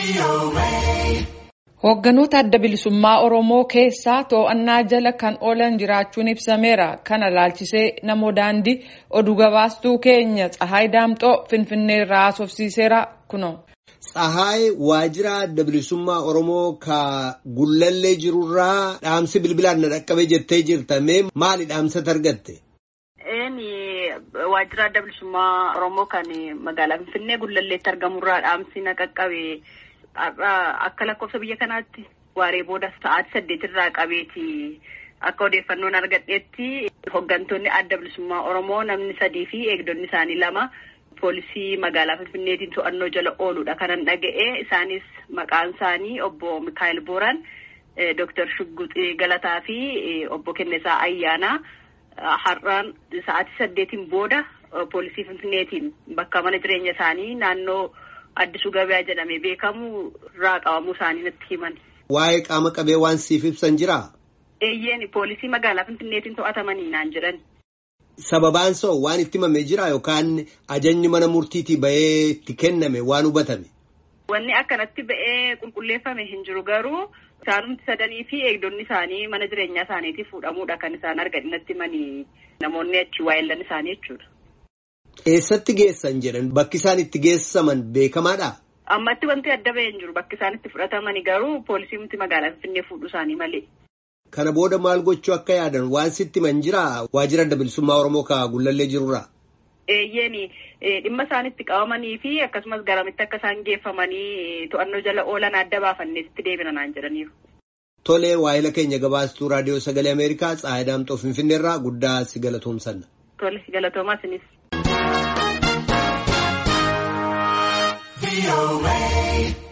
Hoogganoota adda bilisummaa Oromoo keessaa to'annaa jala kan oolan jiraachuun ibsameera. Kana laalchisee namoo daandii oduu gabaastuu keenya Tsahaay Daamxoo Finfinnee irraa haasofsiiseera kuno. Tsahaay waajjira adda bilisummaa Oromoo ka gullallee jirurraa dhaamsi bilbilaan na dhaqqabee jettee jirta. Mee maali dhaamsatti argatte? Waajjira adda bilisummaa Oromoo kan magaalaa Finfinnee gullalleetti argamurraa dhaamsi na qaqqabe. Akka lakkoofsa biyya kanaatti waaree booda sa'aatii saddeetirraa qabeeti akka odeeffannoon argadheetti hooggantoonni adda bilisummaa Oromoo namni sadii fi eegdonni isaanii lama poolisii magaalaa Finfinneetiin to'annoo jala ooludha kanan dhaga'e isaanis maqaan isaanii obbo Mikaayil Booraan, Dooktar Shugguxii Galataa fi obbo Kennesaa Ayyaanaa har'aan sa'aatii saddeetiin booda poolisii Finfinneetiin bakka mana jireenya isaanii naannoo. Addisuu gabayaa jedhamee beekamu irraa qabamuu isaanii natti himan. Waa'ee qaama qabee waan siif ibsan jiraa? Eeyyeen poolisii magaalaa Finfinneetiin to'atamanii naan jedhan. Sababaan soo waan itti himamee jira yookaan ajajni mana murtiitii ba'ee itti kenname waan hubatame? Wanni akkanatti ba'ee qulqulleeffame hin jiru garuu isaanumti sadanii fi eegdonni isaanii mana jireenyaa isaaniitii fuudhamuudha kan isaan argan natti himanii namoonni achi waa'ellan isaanii jechuudha. Eessatti geessan jedhan bakki isaan itti geessaman beekamaadha? Ammatti wanti adda ba'ee hin jiru bakki isaan itti fudhatamani garuu poolisiimti magaalaa Finfinnee fuudhu isaanii malee. Kana booda maal gochuu akka yaadan waan sitti himan jiraa waajjira adda bilisummaa Oromoo ka gullallee jirurraa? Eeyyeeni dhimma isaan itti qabamanii fi akkasumas garamitti akka isaan geeffamanii to'annoo jala oolan adda baafannee itti deebina naan jedhaniiru. Tolee waa'ila keenya gabaastuu raadiyoo sagalee Ameerikaa Tsaayii Daamxoo Finfinneerraa guddaa si galatoomsanna. Tole galatoomaa isinis. away.